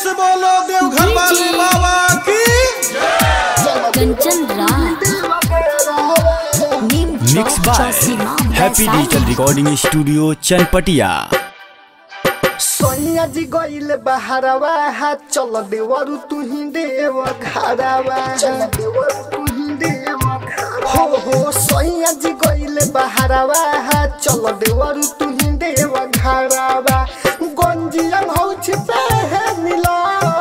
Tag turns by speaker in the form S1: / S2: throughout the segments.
S1: से बोलो देवघर वाले बाबा की
S2: कंचन राज नीम
S3: मिक्स
S2: चौक
S3: बाय
S2: चौसीमा
S3: happy
S2: Vaishali.
S3: Digital recording studio Chanpatia
S4: सोनिया जी गइल बहरवा हाथ चल देवरु तू ही देव घरवा हो हो सोनिया जी गइल बहरवा हाथ चल देवरु तू ही देव घरवा गंजियन हौछ पे है नीला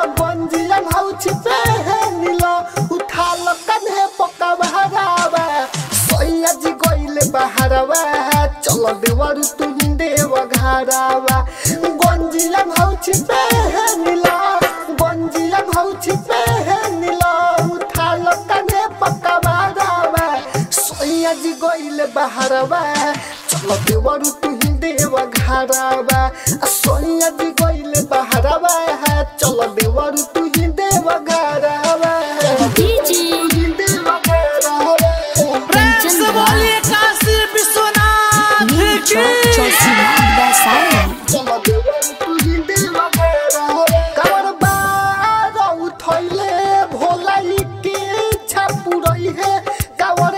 S4: गंजियन हौछ पे है नीला उठा ल कन्हे पका बहरावा सोनिया जी गइल बहरवा हाथ चल देवरु तू ही देव घरवा गंजिया भौछ पे है नीला गंजिया भौछ पे है नीला उठा लो कने पक्का बारावा सोया जी गइल बहरवा चलो देवरु तू ही देव घरवा आ सोया जी गइल बहरवा चलो देवरु तू ही देव घरवा
S2: डीजे
S4: देव घरवा
S2: कंचन राज
S1: काशी विश्वनाथ
S2: नीम चौक चौसीमा वैशाली।
S4: चलो देवरु तू ही देव घरवा कवर बारा उठैले भोलाई के इच्छा पुरई है कवर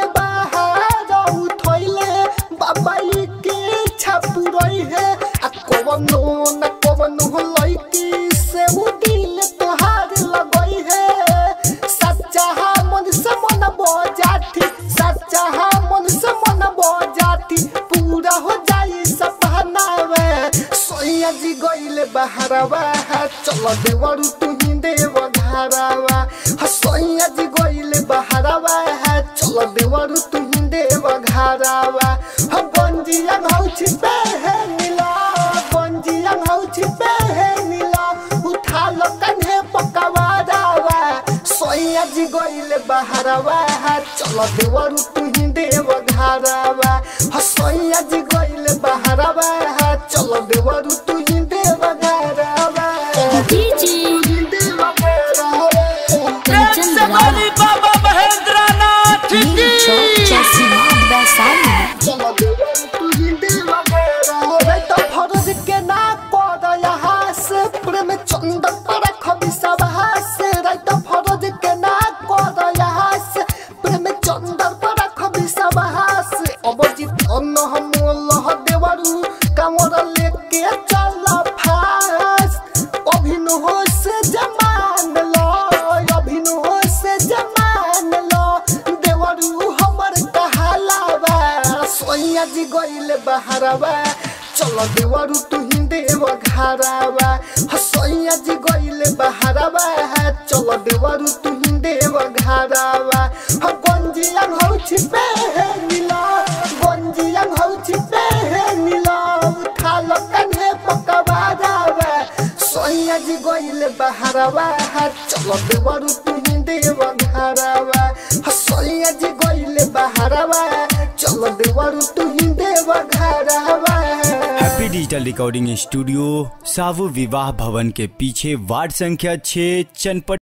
S4: बाहर उठैले बाबाई के इच्छा पुरई है आ कवनो न कवनो लइकी से उ दिल तोहार लगई है सच्चा मन से मन बजाती सच्चा मन से मन बजाती पूरा हो जाई सपना वे सोया जी गइले बहरवा चल देवरु तू ही देव घरवा सोया जी गइले बहरवा चल देवरु तू ही देव घरवा गंजिया भौछ पे है नीला गंजिया भौछ पे है नीला उठा लो कन्हे पकवा दावा सोया जी गइले बहरवा चल देवरु तू ही देव घरवा सोया जी गइले बहरवा चल देवरु तू ही देव घरवा
S2: डीजे
S4: देव घरवा
S2: कंचन राज
S1: बाबा महेंद्रनाथ
S2: नीम चौक चौसीमा वैशाली।
S4: चलो देवरु तू ही देव घरवा तो फरज के ना कर यहाँ से प्रेम चंदन पर खबी सब से रात फरज के ना कर यहाँ से प्रेम चंदन पर खबी सब से अबजित अन्न हम लह देवरु कमर लेके चल फास अभिनव से जमान लो अभिनव से जमान लो देवरु हमर कहालावा सोनिया जी गइले बहरवा चल देवरु तू ही देव घरवा सोनिया जी गइले बहरवा चल देवरु तू ही देव घरवा गंजिया भौछ पे है नीला गंजिया भौछ पे है नीला उठा लो कन्हे पकवा दावा सोनिया जी गइले बहरवा चल देवरु तू ही देव घरवा सोनिया जी गइले बहरवा चल देवरु तू ही देव घरवा
S3: happy digital recording studio Sahu विवाह भवन के पीछे वार्ड संख्या 6 चनपट